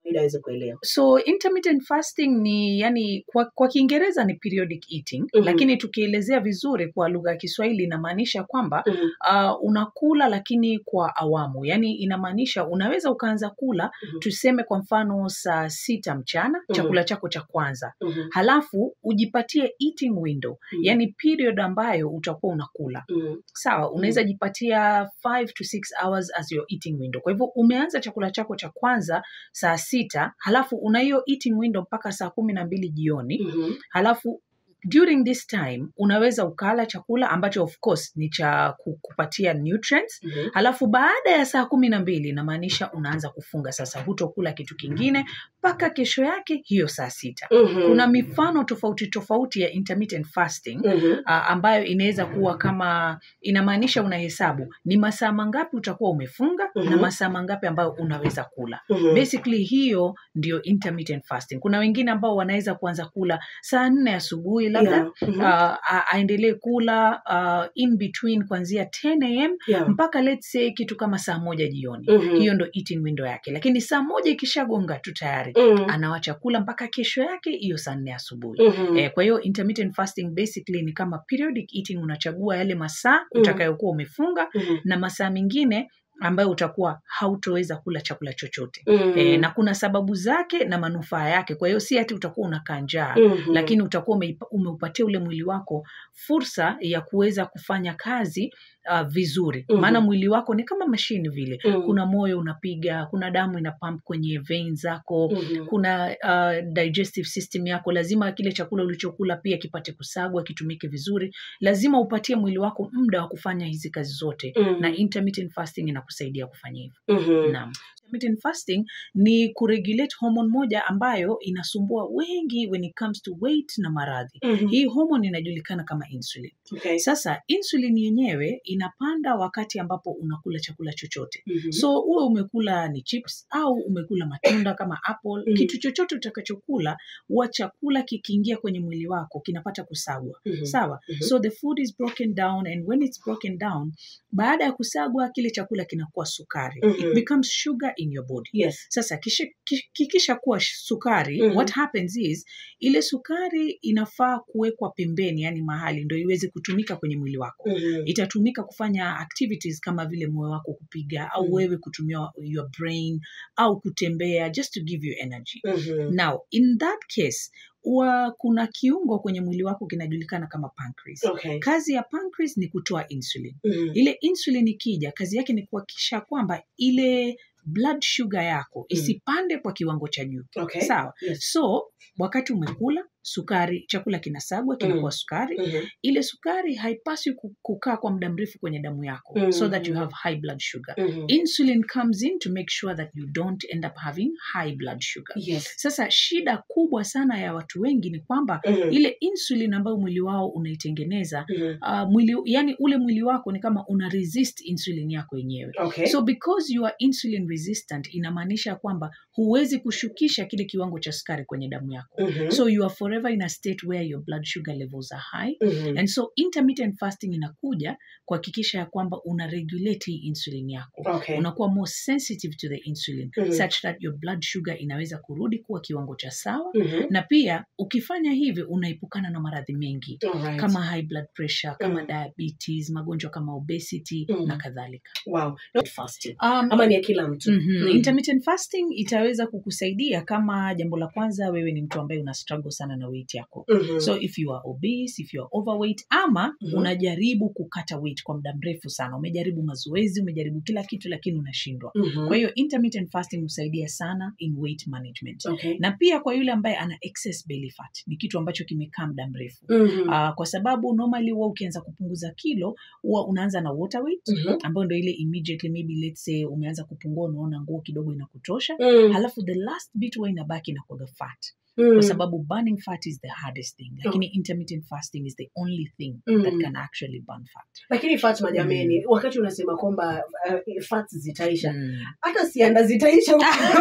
ili aweze kuelewa so intermittent fasting ni yani kwa, kwa kiingereza ni periodic eating Mhm. lakini tukielezea vizuri kwa lugha ya kiswahili inamaanisha kwamba Mhm, uh, unakula lakini kwa awamu yani inamaanisha unaweza ukaanza kula Mhm. tuseme kwa mfano saa sita mchana Mhm. chakula chako cha kwanza mhm, halafu ujipatie eating window mhm, yani period ambayo utakuwa unakula mhm, sawa unaweza jipatia 5 to 6 hours as your eating window kwa hivyo umeanza chakula chako cha kwanza saa sita halafu una hiyo eating window mpaka saa kumi na mbili jioni mhm, halafu during this time unaweza ukala chakula ambacho of course ni cha ku- kupatia nutrients mhm. halafu baada ya saa kumi na mbili inamaanisha unaanza kufunga sasa hutokula kitu kingine mpaka kesho yake hiyo saa sita Mhm, kuna mifano tofauti tofauti ya intermittent fasting mhm, uh, ambayo inaweza kuwa kama inamaanisha unahesabu ni masaa mangapi utakuwa umefunga Mhm. na masaa mangapi ambayo unaweza kula mhm. basically hiyo ndio intermittent fasting kuna wengine ambao wanaweza kuanza kula saa nne asubuhi labda Yeah, mhm, uh, a- aendelee kula uh, in between kuanzia 10 am yeah. mpaka let's say kitu kama saa moja jioni Mhm, hiyo ndo eating window yake lakini saa moja ikishagonga tu tayari mhm, anawacha kula mpaka kesho yake hiyo saa nne asubuhi mhm. Eh, kwa hiyo intermittent fasting basically ni kama periodic eating unachagua yale masaa Mm. utakayokuwa umefunga Mhm, na masaa mengine ambayo utakuwa hautoweza kula chakula chochote mhm, e, na kuna sababu zake na manufaa yake kwa hiyo si ati utakuwa unakaa njaa mhm. lakini utakuwa umeipa- umeupatia ule mwili wako fursa ya kuweza kufanya kazi uh, vizuri Mhm. maana mwili wako ni kama mashini vile Mhm, kuna moyo unapiga kuna damu ina pump kwenye vein zako mhm, kuna uh, digestive system yako lazima kile chakula ulichokula pia kipate kusagwa kitumike vizuri lazima upatie mwili wako muda wa kufanya hizi kazi zote mhm, na intermittent fasting inakusaidia kufanya hivyo mhm. naam intermittent fasting ni kuregulate hormone moja ambayo inasumbua wengi when it comes to weight na maradhi Mhm, hii hormone inajulikana kama insulin okay. sasa insulin yenyewe inapanda wakati ambapo unakula chakula chochote Mhm, so uwe umekula ni chips au umekula matunda kama apple Mm. kitu chochote utakachokula huwa chakula kikiingia kwenye mwili wako kinapata kusagwa mhm, sawa Mhm. so the food is broken down and when it's broken down baada ya kusagwa kile chakula kinakuwa sukari Mhm. it becomes sugar in your body yes. sasa kisha- ki- kikisha kuwa sukari Mhm. what happens is ile sukari inafaa kuwekwa pembeni yani mahali ndo iweze kutumika kwenye mwili wako Mhm, itatumika kufanya activities kama vile moyo wako kupiga au Mm. wewe kutumia your brain au kutembea just to give you energy mhm, now in that case huwa kuna kiungo kwenye mwili wako kinajulikana kama pancreas okay. kazi ya pancreas ni kutoa insulin Mhm, ile insulin ikija kazi yake ni kuhakikisha kwamba ile blood sugar yako isipande kwa kiwango cha juu okay. sawa Yes. so wakati umekula sukari chakula kinasagwa kinakuwa sukari Mhm, ile sukari haipaswi ku- kukaa kwa muda mrefu kwenye damu yako Mm. so that you have high blood sugar mhm. insulin comes in to make sure that you don't end up having high blood sugar Yes. sasa shida kubwa sana ya watu wengi ni kwamba Mhm, ile insulin ambayo mwili wao unaitengeneza mhm. uh, mwili yani ule mwili wako ni kama una resist insulin yako yenyewe Okay. so because you are insulin resistant inamaanisha kwamba huwezi kushukisha kile kiwango cha sukari kwenye damu yako Mhm, so you are forever in a state where your blood sugar levels are high mhm. and so intermittent fasting inakuja kuhakikisha ya kwamba una regulate hii insulin yako Okay. unakuwa more sensitive to the insulin Mhm. such that your blood sugar inaweza kurudi kuwa kiwango cha sawa Mhm. na pia ukifanya hivi unaepukana na maradhi mengi Alright. kama high blood pressure kama Mm. diabetes magonjwa kama obesity Mm. na kadhalika Wow. Not fasting. um, Ama ni ya kila mtu. Mhm. Mm. intermittent fasting itaweza kukusaidia kama jambo la kwanza wewe ni mtu ambaye una struggle sana na weight yako Mhm. so if you are obese if you are overweight ama Mhm. unajaribu kukata weight kwa muda mrefu sana umejaribu mazoezi umejaribu kila kitu lakini unashindwa Mhm. kwa hiyo intermittent fasting husaidia sana in weight management Okay. na pia kwa yule ambaye ana excess belly fat ni kitu ambacho kimekaa muda mrefu Mhm. uh, kwa sababu normally huwa ukianza kupunguza kilo huwa unaanza na water weight Mhm. ambayo ndo ile immediately maybe let's say umeanza kupungua unaona nguo kidogo inakutosha Mm. halafu the last bit huwa inabaki inakuwaga fat Mm. kwa sababu burning fat is the hardest thing lakini intermittent fasting is the only thing that Mm. can actually burn fat lakini Fatma jameni wakati unasema kwamba uh, fats zitaisha Mm. hata sianda zitaisha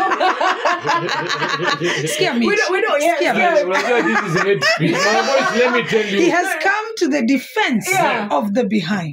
Sikia We Mitch. don't- we don't- yeah, Sikia yeah. Mitch. Unajua this is hate speech. My boys, let me tell you. he has come to the defense Yeah. of the behind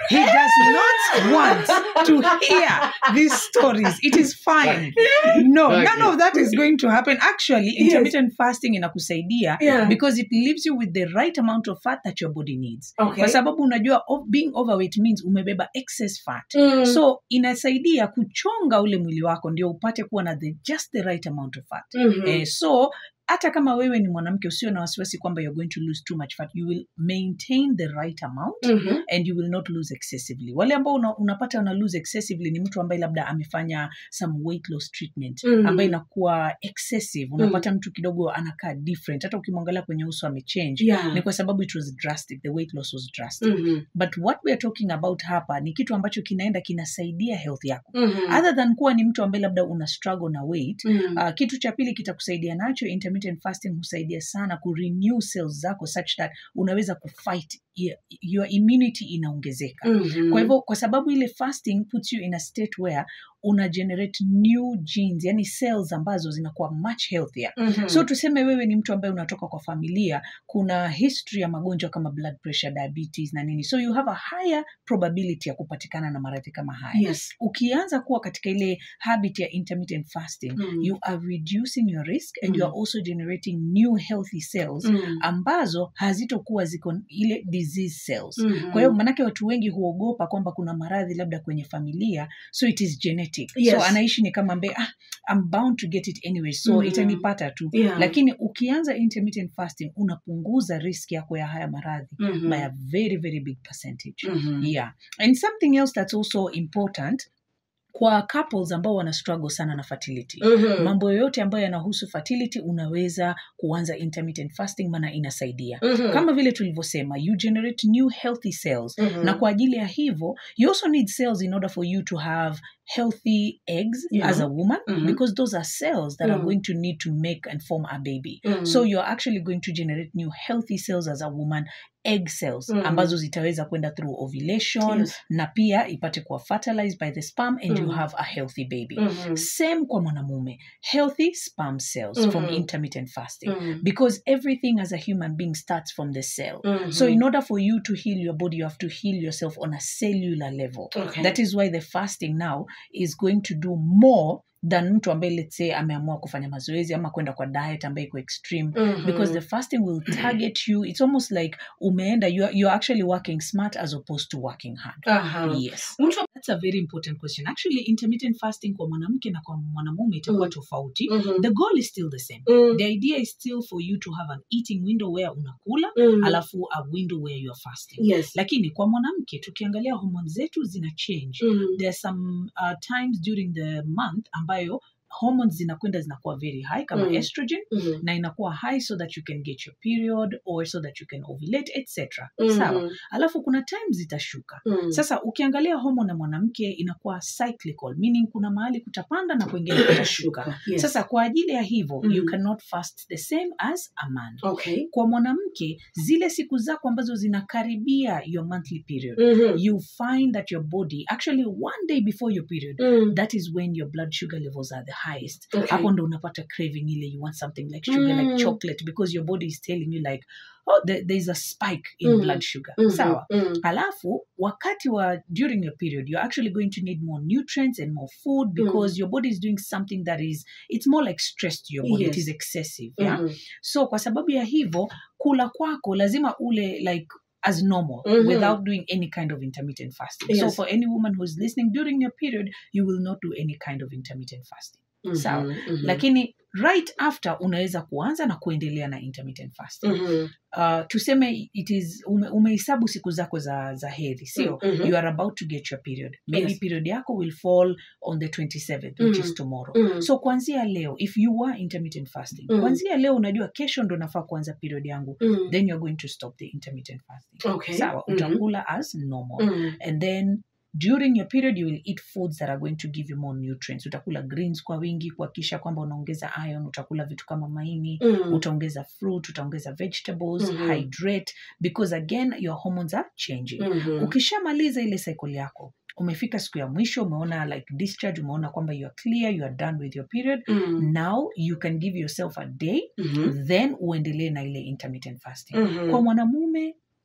he does not want to hear these stories it is fine no Okay. none of that is going to happen actually intermittent fasting inakusaidia Yeah. because it leaves you with the right amount of fat that your body needs Okay. kwa sababu unajua o- being overweight means umebeba excess fat Mm. so inasaidia kuchonga ule mwili wako ndio upate kuwa na the, just the right amount of fat Mhm. eh, so hata kama wewe ni mwanamke usio na wasiwasi kwamba you're going to lose too much fat you will maintain the right amount Mhm. and you will not lose excessively wale ambao una, unapata una lose excessively ni mtu ambaye labda amefanya some weight loss treatment Mhm. ambaye inakuwa excessive unapata mtu kidogo anakaa different hata ukimwangalia kwenye uso amechange Yeah. ni kwa sababu it was drastic the weight loss was drastic Mhm. but what we are talking about hapa ni kitu ambacho kinaenda kinasaidia health yako Mhm. other than kuwa ni mtu ambaye labda una struggle na weight Mhm. Uh, kitu cha pili kitakusaidia nacho intermittent fasting husaidia sana kurenew cells zako such that unaweza kufight your, your immunity inaongezeka Mhm. kwa hivyo kwa sababu ile fasting puts you in a state where una generate new genes yani cells ambazo zinakuwa much healthier Mhm. so tuseme wewe ni mtu ambaye unatoka kwa familia kuna history ya magonjwa kama blood pressure diabetes na nini so you have a higher probability ya kupatikana na maradhi kama haya yes. ukianza kuwa katika ile habit ya intermittent fasting Mm. you are reducing your risk and Mm. you are also generating new healthy cells Mm. ambazo hazitokuwa ziko ile disease cells Mhm. kwa hiyo manake watu wengi huogopa kwamba kuna maradhi labda kwenye familia so it is genetic Yes. so anaishi ni kama ambaye ah, I'm bound to get it anyway so Mhm. itanipata tu Yeah. lakini ukianza intermittent fasting unapunguza risk yako ya haya maradhi Mhm. by a very very big percentage Mhm. yeah and something else that's also important kwa couples ambao wana struggle sana na fertility Mhm. mambo yoyote ambayo yanahusu fertility unaweza kuanza intermittent fasting maana inasaidia Mhm. kama vile tulivyosema you generate new healthy cells Mhm. na kwa ajili ya hivyo you also need cells in order for you to have healthy eggs Yeah. as a woman Mhm. because those are cells that are Mm. going to need to make and form a baby Mhm. so you're actually going to generate new healthy cells as a woman egg cells Mhm. ambazo zitaweza kwenda through ovulation Yes. na pia ipate kuwa fertilized by the sperm and you Mhm. have a healthy baby Mhm. same kwa mwanamume healthy sperm cells from Mhm. intermittent fasting Mhm. because everything as a human being starts from the cell Mhm. so in order for you to heal your body you have to heal yourself on a cellular level Okay. that is why the fasting now is going to do more than mtu ambaye let's say ameamua kufanya mazoezi ama kwenda kwa diet ambaye iko extreme Mhm. because the fasting will target you it's almost like umeenda you're, you're actually working smart as opposed to working hard Aha. yes Mtu that's a very important question actually intermittent fasting kwa mwanamke na kwa mwanamume itakuwa Mm. tofauti Mhm. the goal is still the same Mm. the idea is still for you to have an eating window where unakula Mm. alafu a window where you are fasting Yes. lakini kwa mwanamke tukiangalia hormone zetu zina change Mm. there are some uh, times during the month ambayo hormones zinakwenda zinakuwa very high kama Mm. estrogen Mhm. na inakuwa high so that you can get your period or so that you can ovulate etc Mhm. sawa alafu kuna times zitashuka Mm. sasa ukiangalia hormone ya mwanamke inakuwa cyclical meaning kuna mahali kutapanda na kwengine kutashuka Yes. sasa kwa ajili ya hivyo Mm. you cannot fast the same as a man okay. kwa mwanamke zile siku zako ambazo zinakaribia your monthly period Mhm. you find that your body actually one day before your period Mm. that is when your blood sugar levels are the highest Okay. hapo ndo unapata craving ile you want something like sugar Mm. like chocolate because your body is telling you like oh there, there's a spike in Mhm. blood sugar Mhm. sawa Mm. alafu wakati wa during your period you're actually going to need more nutrients and more food because your body is doing something that is it's more like stress to your body it Yes. is excessive yeah? Mhm. so kwa sababu ya hivyo kula kwako lazima ule like as normal Mhm. without doing any kind of intermittent fasting so Yes. for any woman who's listening during your period you will not do any kind of intermittent fasting Mhm. Sawa. Mhm. lakini right after unaweza kuanza na kuendelea na intermittent fasting Mhm. uh, tuseme it is ume, umehesabu siku zako za za hedhi sio Mhm. you are about to get your period maybe Yes. period yako will fall on the 27th which Mhm. is tomorrow Mhm. so kuanzia leo if you are intermittent fasting Mm. kuanzia leo unajua kesho ndo nafaa kuanza period yangu Mm. then you're going to stop the intermittent fasting Okay. sawa Mhm. utakula as normal Mm. and then during your period you will eat foods that are going to give you more nutrients utakula greens kwa wingi kuhakikisha kwamba unaongeza iron utakula vitu kama maini Mm. utaongeza fruit utaongeza vegetables Mhm. hydrate because again your hormones are changing Mhm. ukishamaliza ile cycle yako umefika siku ya mwisho umeona like discharge umeona kwamba you are clear you are done with your period Mm. now you can give yourself a day Mhm. then uendelee na ile intermittent fasting Mhm. kwa mwanamume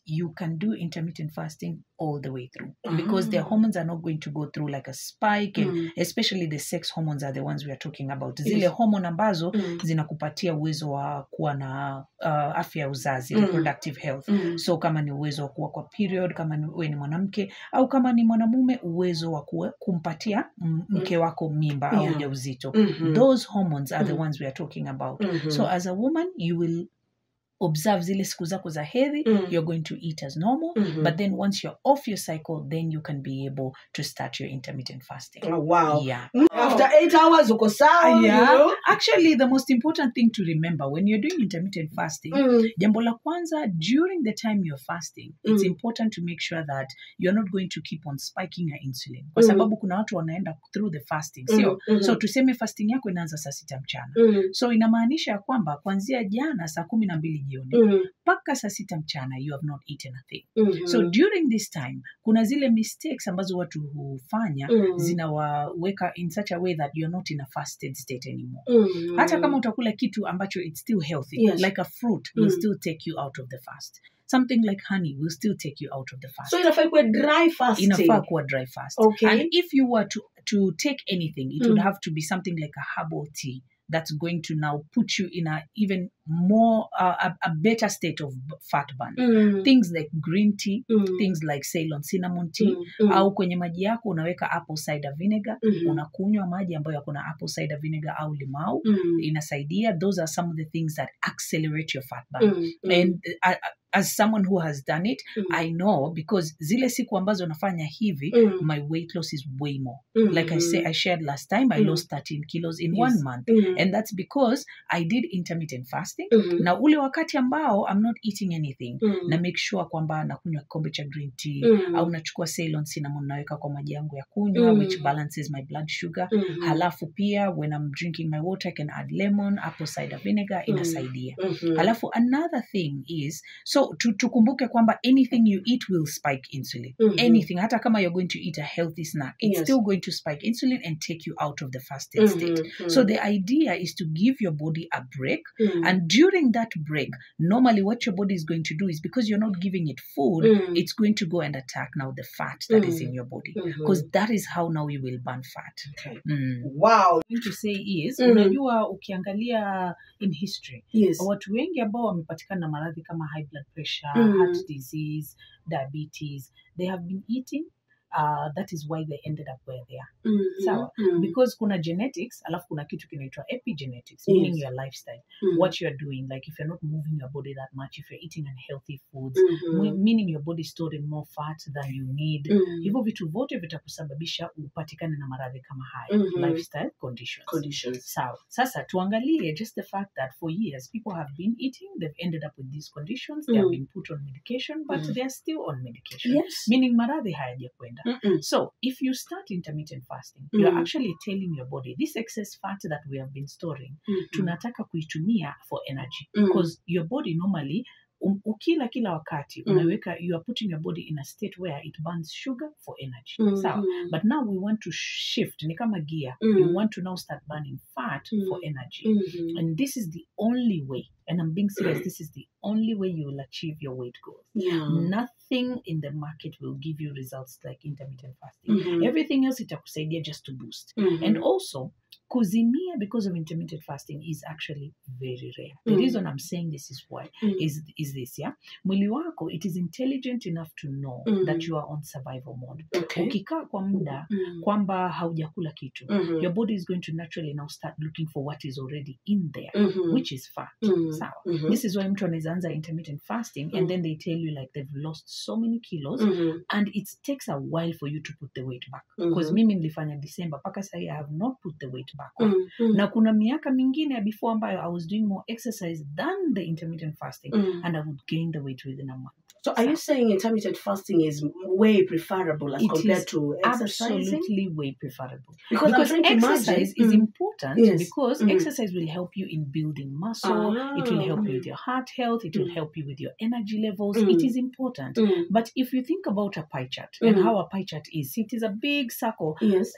you can do intermittent fasting all the way through because their Ah. hormones are not going to go through like a spike and Mm. especially the sex hormones are the ones we are talking about zile Yes. hormone ambazo Mm. zinakupatia uwezo wa kuwa na uh, afya ya uzazi Mm. reproductive health Mm. so kama ni uwezo wa kuwa kwa period kama ni, we ni mwanamke au kama ni mwanamume uwezo wa kuwa, kumpatia m- mke wako mimba au Yeah. ujauzito Mhm. those hormones are the Mhm. ones we are talking about Mhm. so as a woman you will observe zile siku zako za hedhi Mm. you're going to eat as normal Mhm. but then once you're off your cycle then you can be able to start your intermittent fasting Oh, wow. yeah After eight hours uko sawa. yeah you know? actually the most important thing to remember when you're doing intermittent fasting Mm. jambo la kwanza during the time you're fasting it's Mm. important to make sure that you're not going to keep on spiking your insulin kwa Mm. sababu kuna watu wanaenda through the fasting sio Mhm. so tuseme fasting yako inaanza saa sita mchana Mm. so inamaanisha ya kwamba kuanzia jana saa kumi na mbili jioni Mm. mpaka saa sita mchana you have not eaten a thing Mhm. so during this time kuna zile mistakes ambazo watu hufanya Mm. zinawaweka in such a way that you're not in a fasted state anymore Mm. hata kama utakula kitu ambacho it's still healthy Yes. like a fruit will Mm. still take you out of the fast something like honey will still take you out of the fast so inafaa ikuwe dry fasting. inafaa kuwa dry fast Okay. and if you were to, to take anything it would Mm. have to be something like a herbal tea that's going to now put you in a even more uh, a, a better state of b- fat burn Mm. things like green tea Mm. things like ceylon cinnamon tea Mm. Mm. au kwenye maji yako unaweka apple cider vinegar Mhm. unakunywa maji ambayo yako na apple cider vinegar au limau Mm. inasaidia those are some of the things that accelerate your fat burn Mm. Mm. and uh, uh, as someone who has done it Mm. i know because zile siku ambazo nafanya hivi Mm. my weight loss is way more Mm. like i say i shared last time i Mm. lost 13 kilos in Yes. one month Mm. and that's because i did intermittent fasting Mhm. na ule wakati ambao i'm not eating anything Mm. na make sure kwamba nakunywa kikombe cha green tea Mm. au nachukua ceylon cinnamon naweka kwa maji yangu ya kunywa Mm. which balances my blood sugar Mhm. halafu pia when i'm drinking my water i can add lemon apple cider vinegar Mm. inasaidia Mhm. halafu another thing is so tu- tukumbuke kwamba anything you eat will spike insulin Mhm. anything hata kama you're going to eat a healthy snack it's Yes. still going to spike insulin and take you out of the fasted state Mhm. so the idea is to give your body a break Mm. and during that break normally what your body is going to do is because you're not giving it food Mm. it's going to go and attack now the fat that is Mm. in your body Mhm. because that is how now you will burn fat Okay. mm. Wow. thing to say is Mhm. unajua ukiangalia in history Yes. watu wengi ambao wamepatikana na maradhi kama high blood pressure Mhm. heart disease diabetes they have been eating uh, that is why they ended up where they are Mhm. sawa. Mhm. because kuna genetics alafu kuna kitu kinaitwa epigenetics Yes. meaning your lifestyle Mhm. what you're doing like if you're not moving your body that much if you're eating unhealthy foods Mhm. me- meaning your body storing more fat than you need Mhm. hivyo vitu vyote vitakusababisha upatikane na maradhi kama haya Mhm. lifestyle conditions Conditions. sawa sasa tuangalie just the fact that for years people have been eating they've ended up with these conditions they have Mm. been put on medication but Mm. they are still on medication Yes. meaning maradhi hayajakwenda Mhm. so if you start intermittent fasting Mm. you're actually telling your body this excess fat that we have been storing Mhm. tunataka kuitumia for energy Mm. because your body normally um, ukila kila wakati Mm. unaweka you are putting your body in a state where it burns sugar for energy Mhm. sawa but now we want to shift ni kama gear Mm. you want to now start burning fat Mm. for energy Mhm. and this is the only way and i'm being serious this is the only way you will achieve your weight goals Yeah. nothing in the market will give you results like intermittent fasting Mhm. everything else itakusaidia just to boost Mhm. and also kuzimia because of intermittent fasting is actually very rare the Mm. reason i'm saying this is why Mm. is is this yeah mwili wako it is intelligent enough to know Mm. that you are on survival mode Okay. ukikaa kwa muda Mhm. kwamba haujakula kitu Mhm. your body is going to naturally now start looking for what is already in there Mhm. which is fat Mhm. sawa Mhm. this is why mtu anaweza anza intermittent fasting Mm. and then they tell you like they've lost so many kilos Mhm. and it takes a while for you to put the weight back because Mhm. mimi nilifanya december mpaka sahi i have not put the weight back on. Mhm. na kuna miaka mingine ya before ambayo i was doing more exercise than the intermittent fasting Mhm. and i would gain the weight within a month So are you saying intermittent fasting is way preferable as It compared is to exercising? absolutely way preferable Because, because I'm trying to exercise imagine. is Mm. important Yes. because Mm. exercise will help you in building muscle it will help you with your heart health it will Mm. help you with your energy levels Mm. it is important Mm. but if you think about a pie chart and Mm. how a pie chart is it is a big circle Yes.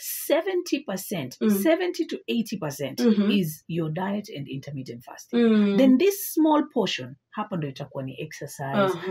70% Mm. 70 to 80% Mhm. is your diet and intermittent fasting Mm. then this small portion hapa ndo itakuwa ni exercise Uh-huh.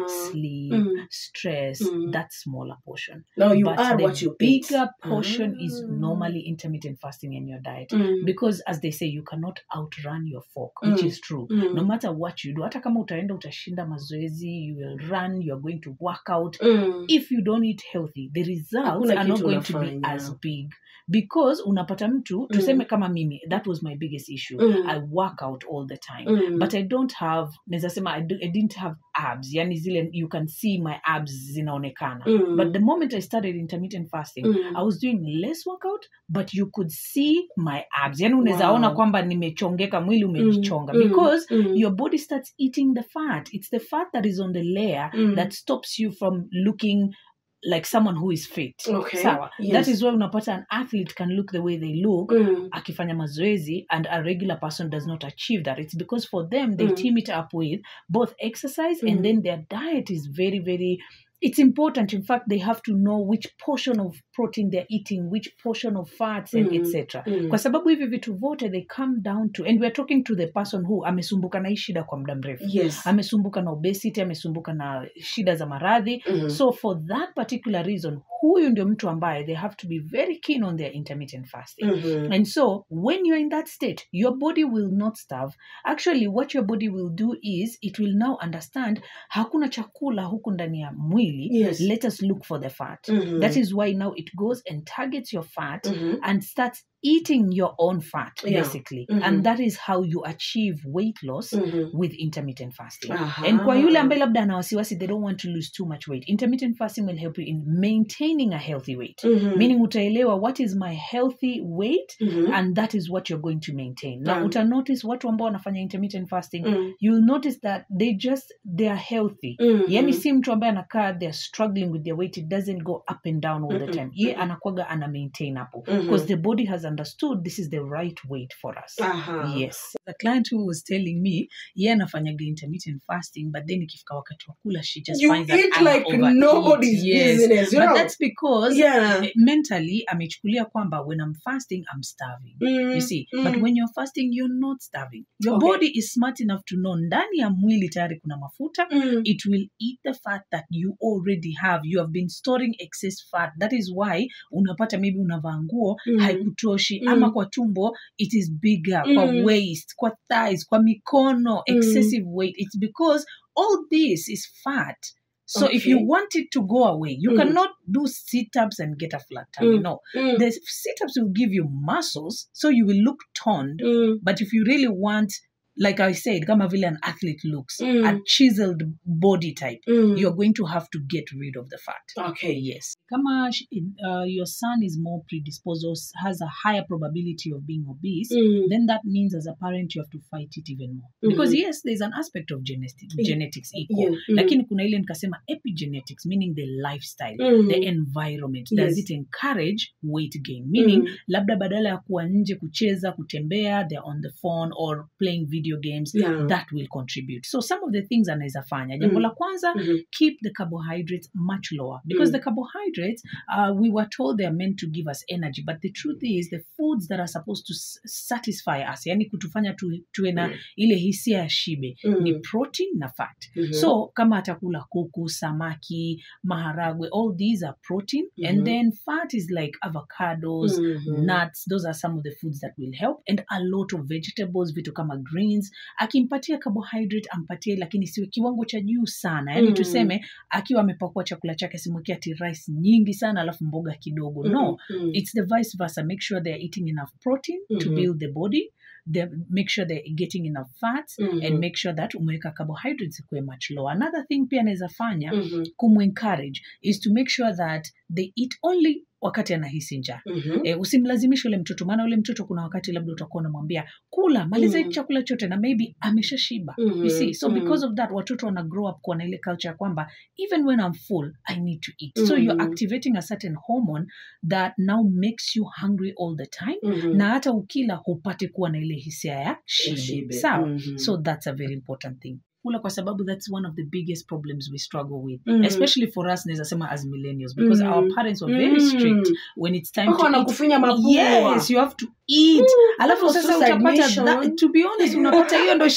sleep Mm. stress Mm. that smaller portion Now you but are the what you eat. bigger portion is Ah. normally intermittent fasting in your diet Mm. because as they say you cannot outrun your fork which Mm. is true Mm. no matter what you do hata kama utaenda utashinda mazoezi you will run you are going to work out Mm. if you don't eat healthy the results Hakuna are not kitu going to be unafanya. as big because unapata mtu tuseme kama mimi that was my biggest issue Mm. i work out all the time Mm. but i don't have naweza sema I, do, i didn't have abs yani zile you can see my abs zinaonekana Mm. but the moment i started intermittent fasting Mm. i was doing less workout but you could see my abs yani unaweza Wow. ona kwamba nimechongeka mwili umejichonga Mm. because Mm. your body starts eating the fat it's the fat that is on the layer Mm. that stops you from looking like someone who is fit Okay. sawa Yes. that is why unapata an athlete can look the way they look Mm. akifanya mazoezi and a regular person does not achieve that it's because for them they Mm. team it up with both exercise Mm. and then their diet is very very it's important in fact they have to know which portion of protein they're eating which portion of fats and Mm. etc Mm. kwa sababu hivi vitu vote they come down to and we're talking to the person who amesumbuka na hii shida kwa muda mrefu Yes. amesumbuka na obesity amesumbuka na shida za maradhi Mhm. so for that particular reason huyu ndio mtu ambaye they have to be very keen on their intermittent fasting Mhm. and so when you're in that state your body will not starve actually what your body will do is it will now understand hakuna chakula huku ndani ya mwili Yes. let us look for the fat Mhm. that is why now it goes and targets your fat Mhm. and starts eating your own fat Yeah. basically Mhm. and that is how you achieve weight loss Mhm. with intermittent fasting Aha. and kwa yule ambaye labda ana wasiwasi they don't want to lose too much weight intermittent fasting will help you in maintaining a healthy weight Mhm. meaning utaelewa what is my healthy weight Mhm. and that is what you're going to maintain na Yeah. uta notice watu ambao wanafanya intermittent fasting Mm. you'll notice that they just they are healthy Mhm. yani si mtu ambaye anakaa they're struggling with their weight it doesn't go up and down all the Mm-mm. time ye Mm-mm. anakwaga ana maintain hapo Mhm. because the body has understood this is the right weight for us Aha. yes the client who was telling me ye anafanyaga intermittent fasting but then ikifika wakati wa kula she just You finds that eat ana like overeat. nobody's yes. business, you but know? that's because Yeah. eh, mentally amechukulia kwamba when i'm fasting i'm starving Mm. you see Mm. but when you're fasting you're not starving your Okay. body is smart enough to know ndani ya mwili tayari kuna mafuta Mm. it will eat the fat that you already have you have been storing excess fat that is why unapata maybe unavaa nguo Mm. haikutoshi Mm. ama kwa tumbo it is bigger kwa Mm. waist kwa thighs kwa mikono excessive weight it's because all this is fat so if Okay. you want it to go away you Mm. cannot do sit-ups and get a flat tummy Mm. no Mm. the sit-ups will give you muscles so you will look toned Mm. but if you really want like i said kama vile an athlete looks Mm. a chiseled body type Mm. you're going to have to get rid of the fat Okay. yes kama sh- uh, your son is more predisposed or s- has a higher probability of being obese Mm. then that means as a parent you have to fight it even more Mhm. because yes there's an aspect of genetic, Yeah. genetics equal Yeah. Mm. lakini kuna ile nikasema epigenetics meaning the lifestyle Mm. the environment does Yes. it encourage weight gain meaning Mm. labda badala ya kuwa nje kucheza kutembea they're on the phone or playing video games Yeah. that will contribute so some of the things anaweza fanya jambo Mm. la kwanza Mhm. keep the carbohydrates much lower because Mm. the carbohydrates uh, we were told they are meant to give us energy but the truth is the foods that are supposed to s- satisfy us yani kutufanya tu, tuwe na ile hisia ya shibe Mm. ni protein na fat Mhm. so kama atakula kuku samaki maharagwe all these are protein Mhm. and then fat is like avocados Mhm. nuts those are some of the foods that will help and a lot of vegetables vitu kama greens akimpatia carbohydrate ampatie lakini siwe kiwango cha juu sana yani Mm. tuseme akiwa amepakua chakula chake simwekea ati rice nyingi sana alafu mboga kidogo no Mhm. it's the vice versa make sure they're eating enough protein to Mhm. build the body they make sure they're getting enough fats Mhm. and make sure that umeweka carbohydrates ikuwe much lower another thing pia anaweza fanya Mhm. kumencourage is to make sure that they eat only wakati anahisi njaa Mhm. e, usimlazimishe ule mtoto maana ule mtoto kuna wakati labda utakuwa unamwambia kula maliza Mm. mm. chakula chote na maybe ameshashiba Mhm. you see so Mhm. because of that watoto wana grow up kuwa na ile culture ya kwamba even when i'm full i need to eat so Mhm. you're activating a certain hormone that now makes you hungry all the time Mhm. na hata ukila hupate kuwa na ile hisia ya shibe Shibe. sawa Mhm. so that's a very important thing kula kwa sababu that's one of the biggest problems we struggle with Mhm. especially for us naweza sema as millennials because Mhm. our parents were very Mm. strict when it's time Wako to eat wanakufinya mapua. yes you have to eat alafu almost sasa suicide utapata mission. that, to be honest unapata hiyo ndo shida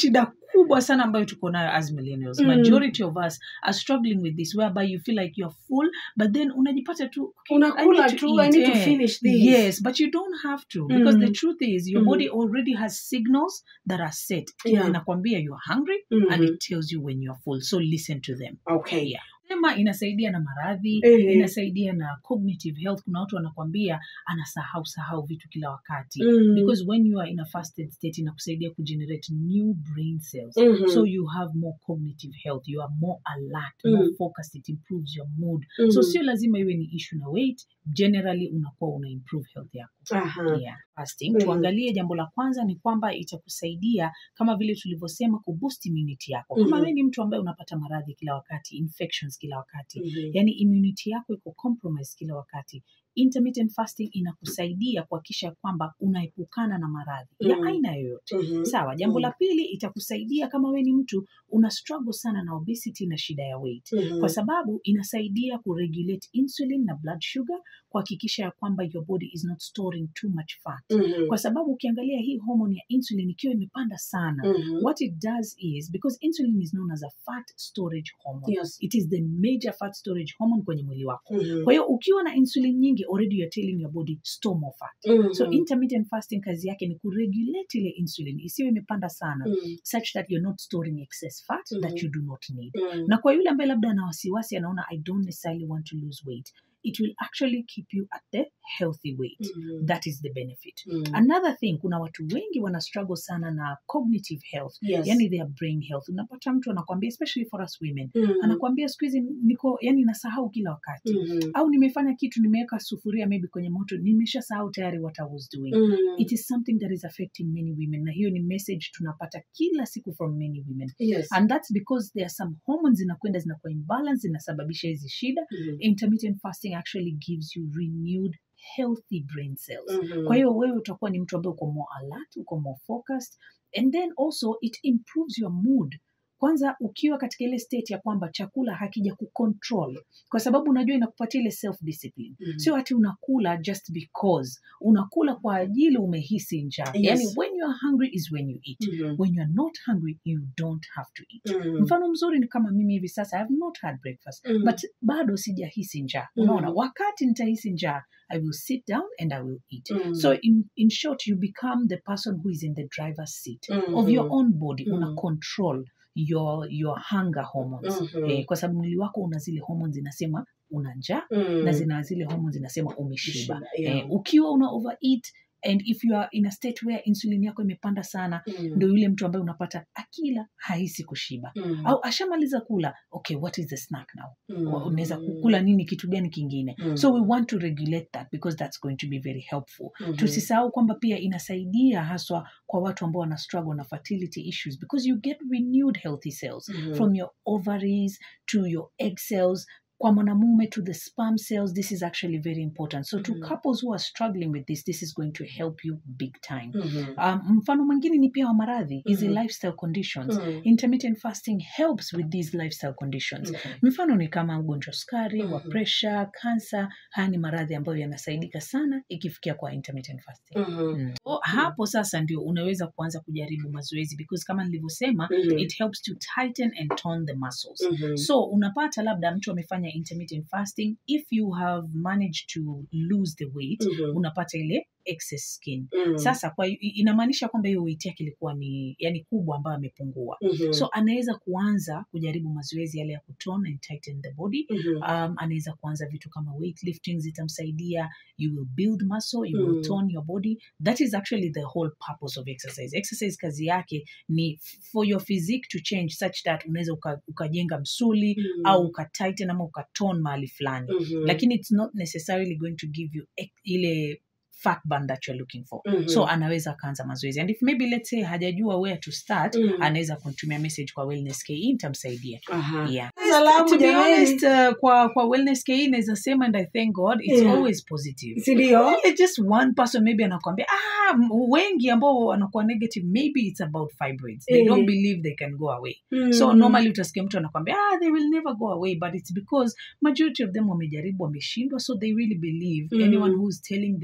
kubwa sana ambayo tuko nayo as millennials Mm. majority of us are struggling with this whereby you feel like you're full but then unajipata tu okay, I unakula need to tu i eat, need to eh. finish this Yes, but you don't have to because the Mm. truth is your Mm. body already has signals that are set. Yeah. Inakwambia you're hungry Mhm. and it tells you when you're full. So listen to them. okay Yeah. Sema inasaidia na maradhi, Ehe. inasaidia na cognitive health. Kuna watu wanakwambia anasahau sahau vitu kila wakati. Mm. Because when you are in a fasted state inakusaidia kugenerate new brain cells. Mhm. So you have more cognitive health, you are more alert, more Mm. focused, it improves your mood. Mhm. So sio lazima iwe ni issue na weight, generally unakuwa una improve health yako. Aha. Yeah. Fasting. Mm. Tuangalie jambo la kwanza ni kwamba itakusaidia kama vile tulivyosema kuboost immunity yako. Kama Mhm. wewe ni mtu ambaye unapata maradhi kila wakati, infections kila wakati, Mhm. yani immunity yako iko compromise kila wakati. Intermittent fasting inakusaidia kuhakikisha kwamba unaepukana na maradhi ya Mm. aina yoyote. Mhm. Sawa. Jambo Mm. la pili itakusaidia kama wewe ni mtu una struggle sana na obesity na shida ya weight Mhm. kwa sababu inasaidia kuregulate insulin na blood sugar kuhakikisha ya kwamba your body is not storing too much fat Mhm. kwa sababu ukiangalia hii hormone ya insulin ikiwa imepanda sana Mhm. what it does is because insulin is known as a fat storage hormone Yes. it is the major fat storage hormone kwenye mwili wako Mhm. kwa hiyo ukiwa na insulin nyingi already you're telling your body store more fat Mhm. so intermittent fasting kazi yake ni kuregulate ile insulin isiwe imepanda sana Mhm. such that you're not storing excess fat that Mhm. you do not need Mhm. na kwa yule ambaye labda ana wasiwasi anaona i don't necessarily want to lose weight it will actually keep you at the healthy weight Mhm. that is the benefit Mhm. another thing kuna watu wengi wana struggle sana na cognitive health Yes. yani their brain health unapata mtu anakwambia especially for us women Mhm. anakwambia siku hizi niko yani nasahau kila wakati Mhm. au nimefanya kitu nimeweka sufuria maybe kwenye moto nimesha sahau tayari what i was doing Mhm. it is something that is affecting many women na hiyo ni message tunapata kila siku from many women Yes. and that's because there are some hormones zinakwenda zinakuwa imbalance zinasababisha hizi shida Mhm. intermittent fasting actually gives you renewed healthy brain cells Mhm. kwa hiyo wewe utakuwa ni mtu ambaye uko more alert uko more focused and then also it improves your mood kwanza ukiwa katika ile state ya kwamba chakula hakija kucontrol kwa sababu unajua inakupatia ile self discipline Mhm. sio ati unakula just because unakula kwa ajili umehisi njaa Yes. yani when you are hungry is when you eat Mhm. when you are not hungry you don't have to eat Mhm. mfano mzuri ni kama mimi hivi sasa I have not had breakfast Mhm. but bado sijahisi njaa Mm. unaona wakati nitahisi njaa i will sit down and i will eat Mhm. so in, in short you become the person who is in the driver's seat Mhm. of your own body Mm. una control your your hunger hormones Mhm. eh, kwa sababu mwili wako una zile hormones zinasema una njaa Mhm. na zina zile hormones zinasema umeshiba Umeshiba, yeah. eh, ukiwa una overeat and if you are in a state where insulin yako imepanda sana Mhm. ndo yule mtu ambaye unapata akila hahisi kushiba Mhm. au ashamaliza kula okay what is the snack now Mhm. unaweza kukula nini kitu gani kingine Mhm. so we want to regulate that because that's going to be very helpful Mhm. tusisahau kwamba pia inasaidia haswa kwa watu ambao wana struggle na fertility issues because you get renewed healthy cells Mhm. from your ovaries to your egg cells kwa mwanamume to the sperm cells this is actually very important so to Mhm. couples who are struggling with this this is going to help you big time Mhm. um, mfano mwingine ni pia wa maradhi hizi Mhm. lifestyle conditions Mhm. intermittent fasting helps with these lifestyle conditions Okay. mfano ni kama ugonjwa sukari wa Mhm. pressure kansa haya ni maradhi ambayo yanasaidika sana ikifikia kwa intermittent fasting Mhm. Mm. So, hapo sasa ndio unaweza kuanza kujaribu mazoezi because kama nilivyosema Mhm. it helps to tighten and tone the muscles Mhm. so unapata labda mtu amefanya intermittent fasting if you have managed to lose the weight Mhm. unapata ile excess skin Mhm. sasa kwa inamaanisha kwamba hiyo weight yake ilikuwa ni yani kubwa ambayo amepungua Mhm. so anaweza kuanza kujaribu mazoezi yale ya kutone and tighten the body Mhm. um, anaweza kuanza vitu kama weightlifting zitamsaidia you will build muscle you will Mm. tone your body that is actually the whole purpose of exercise exercise kazi yake ni for your physique to change such that unaweza uka- ukajenga msuli Mhm. au ukatighten ama ukatone mahali fulani Mhm. lakini it's not necessarily going to give you e- ile fat burn that you're looking for Mhm. so anaweza akaanza mazoezi and if maybe let's say hajajua where to start Mhm. anaweza kumtumia message kwa wellness ke nitamsaidia Aha. yeah Salamu to be jamani. honest uh, kwa kwa wellness ke naweza sema and i thank god it's Yeah. always positive Si ndio? It's just one person maybe anakwambia ah m- wengi ambao wanakuwa negative maybe it's about fibroids they Eh. don't believe they can go away Mhm. so normally utasikia mtu anakwambia ah they will never go away but it's because majority of them wamejaribu wameshindwa so they really believe Mm. anyone who's telling them what to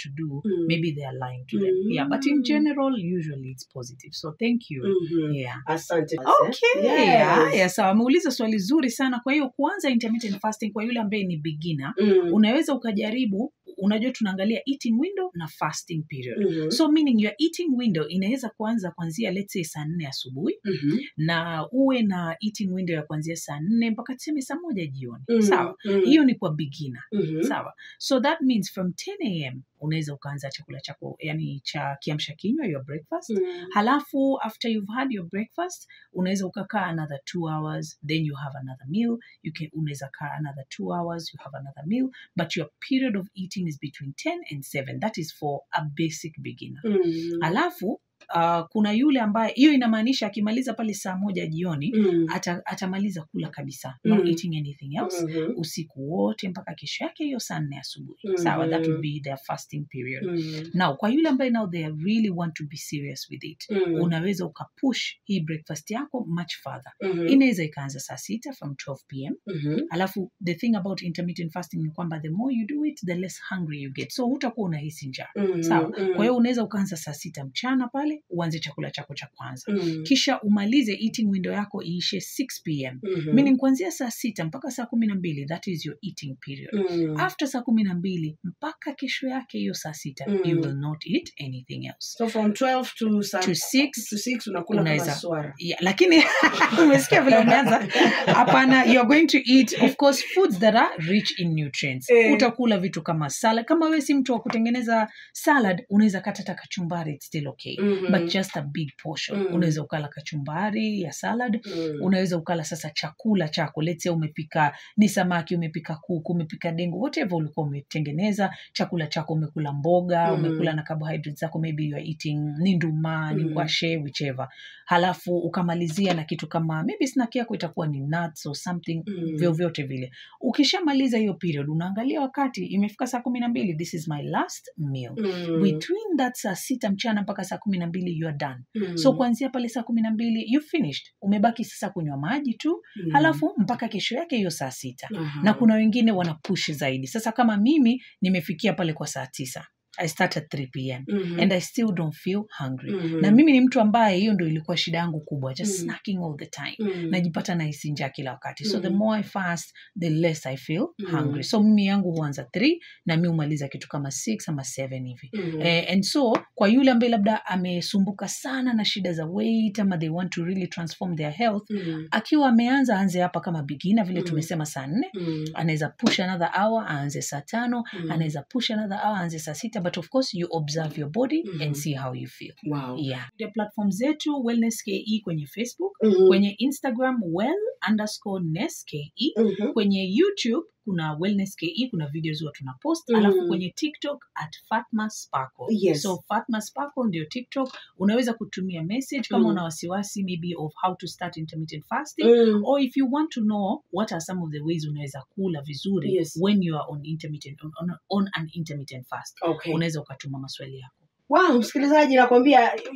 to do Mm. maybe they are lying to them yeah but in Mm. general usually it's positive so thank you Mhm. yeah asante Okay, Yes. haya sawa. Ameuliza swali zuri sana. Kwa hiyo kuanza intermittent fasting kwa yule ambaye ni beginner, Mm. unaweza ukajaribu. Unajua tunaangalia eating window na fasting period. Mhm. So meaning your eating window inaweza kuanza kuanzia let's say saa nne asubuhi Mhm. na uwe na eating window ya kuanzia saa nne mpaka tuseme saa moja jioni. Mhm. Sawa, Mhm. hiyo ni kwa beginner. Mhm. Sawa. So that means from 10 am unaweza ukaanza chakula chako yani cha kiamsha kinywa your breakfast. Mhm. Halafu after you've had your breakfast unaweza ukakaa another two hours then you have another meal you can unaweza kaa another two hours you have another meal but your period of eating is between 10 and 7 that is for a basic beginner Mhm. halafu uh, kuna yule ambaye hiyo inamaanisha akimaliza pale saa moja jioni Mhm. ata, atamaliza kula kabisa not Mm. eating anything else Mhm. usiku wote mpaka kesho yake hiyo saa nne asubuhi Mhm. sawa that would be their fasting period Mhm. now kwa yule ambaye now they really want to be serious with it Mhm. unaweza ukapush hii breakfast yako much further Mhm. inaweza ikaanza saa sita from 12 pm Mhm. alafu the thing about intermittent fasting ni kwamba the more you do it the less hungry you get so hutakuwa unahisi njaa Mhm. sawa Mhm. kwa hiyo unaweza ukaanza saa sita mchana pale uanze chakula chako cha kwanza Mhm. kisha umalize eating window yako iishe 6 pm Mhm. meaning kuanzia saa sita mpaka saa kumi na mbili that is your eating period Mhm. after saa kumi na mbili mpaka kesho yake hiyo saa sita Mm. you will not eat anything else so from 12 to sa- to 6 to 6 unakula kama Unaweza. swara yeah, lakini umesikia vile umeanza hapana you are going to eat of course foods that are rich in nutrients Eh. utakula vitu kama salad kama wewe si mtu wa kutengeneza salad unaweza kata hata kachumbari it's still okay Mhm. but just a big portion Mm. unaweza ukala kachumbari ya salad Mhm. unaweza ukala sasa chakula chako let's say umepika ni samaki umepika kuku umepika dengu whatever ulikuwa umetengeneza chakula chako umekula mboga Mm. umekula na carbohydrates zako maybe you are eating ni nduma ni Mm. ngwashe whichever halafu ukamalizia na kitu kama maybe snack yako itakuwa ni nuts or something Mm. vyovyote vile ukishamaliza hiyo period unaangalia wakati imefika saa kumi na mbili this is my last meal Mhm. between that saa sita mchana mpaka saa kumi na mbili you are done Mhm. so kuanzia pale saa kumi na mbili you finished umebaki sasa kunywa maji tu Mhm. halafu mpaka kesho yake hiyo saa sita Aha. na kuna wengine wana push zaidi sasa kama mimi nimefikia pale kwa saa tisa i start at 3 pm Mhm. and i still don't feel hungry Mhm. na mimi ni mtu ambaye hiyo ndo ilikuwa shida yangu kubwa just Mm. snacking all the time Mhm. najipata nahisi njaa kila wakati so the Mhm. more i fast the less i feel Mhm. hungry so mimi yangu huanza 3 na mi humaliza kitu kama 6 ama 7 hivi Mhm. Eh, and so kwa yule ambaye labda amesumbuka sana na shida za weight ama they want to really transform their health Mhm. akiwa ameanza aanze hapa kama beginner vile Mm. tumesema saa nne Mhm. anaweza push another hour aanze saa tano Mhm. anaweza push another hour aanze saa sita but of course you observe your body Mhm. and see how you feel Wow. yeah the platform zetu wellness ke kwenye facebook Mhm. kwenye instagram well underscore ness ke Mhm. kwenye youtube kuna wellness ke kuna videos huwa tuna post Mm. alafu kwenye tiktok at fatma sparkle Yes. so fatma sparkle ndio tiktok unaweza kutumia message kama Mm. una wasiwasi maybe of how to start intermittent fasting Mhm. or if you want to know what are some of the ways unaweza kula vizuri Yes. when you are on intermittent on, on, on an intermittent fast Okay. unaweza ukatuma maswali yako Wow, msikilizaji nakwambia